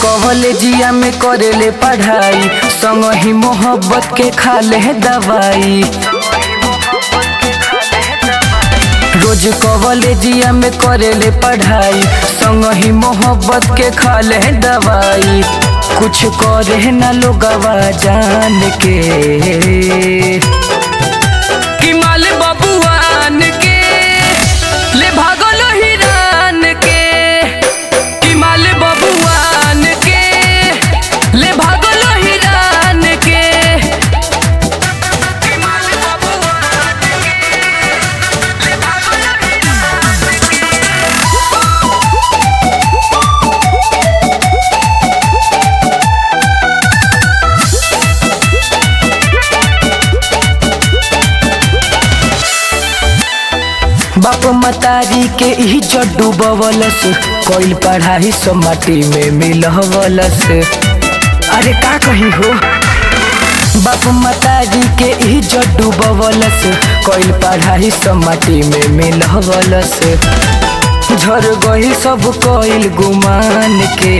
कॉलेजिया में करेले पढ़ाई संग ही मोहब्बत के खाले दवाई रोज कॉलेजिया में करेले पढ़ाई संग ही मोहब्बत के खाले दवाई कुछ करे ना लोगवा जान के कि माल बबुआन के ले भागल हिरान के कि माल बबुआन के ले भागल हिरान के कि माल बबुआन के ले भागल हिरान के बाप मतारी के ही जड्डू बवलस कोइल पढ़ाई सब माटी में मिलवलस अरे का कही हो बाप मतारी के ही जड्डू बवलस कोइल पढ़ाई सब माटी में मिलवलस झर गई सब कोइल गुमान के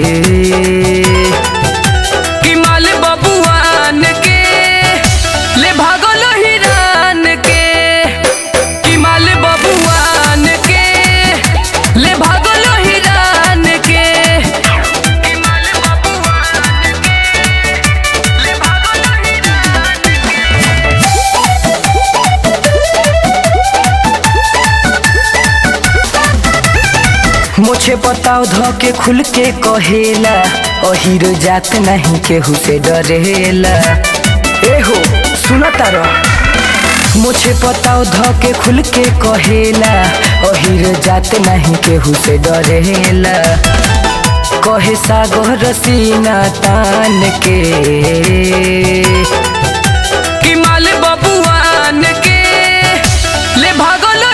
कि माल बबुआन के ले भागल हिरान के कि माल बबुआन के ले भागल हिरान के कि माल बबुआन के ले भागल हिरान के मुझे बताओ ध के खुल के कहेला अहिर जात नहीं केहू से डरेला ए हो सुना तारा मुझे बताओ ध के खुल के कहेला अहिर जात नहीं केहू से डरेला कहे सागर सीना तान के कि माल बबुआन के ले भागल